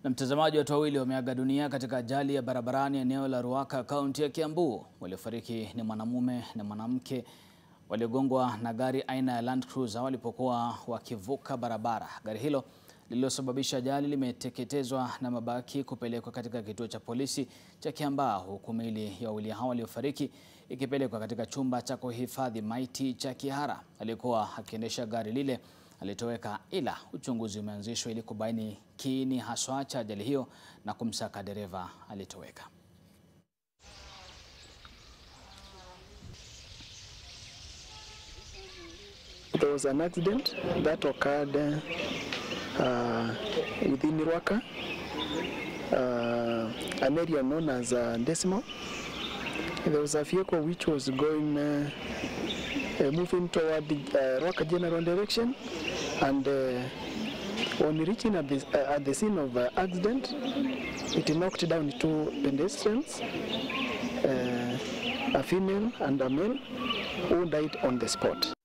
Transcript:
Na mtazamaji, watu wawili wameaga dunia katika ajali ya barabarani eneo la Ruaka, kaunti ya Kiambu. Waliofariki ni mwanamume na mwanamke waliogongwa na gari aina ya Land Cruiser walipokuwa wakivuka barabara. Gari hilo lililosababisha ajali limeteketezwa na mabaki kupelekwa katika kituo cha polisi cha Kiambaa, huku miili ya wawili hao waliofariki ikipelekwa katika chumba cha kuhifadhi maiti cha Kihara. Aliyekuwa akiendesha gari lile alitoweka, ila uchunguzi umeanzishwa ili kubaini kiini haswa cha ajali hiyo na kumsaka dereva aliyetoweka. There was an accident that occurred uh, within Ruaka, uh, an area known as uh, Decimal. There was a vehicle which was going, uh, uh, moving toward the uh, Ruaka general direction, and uh, on reaching at the, uh, at the scene of uh, accident, it knocked down two pedestrians, uh, a female and a male, who died on the spot.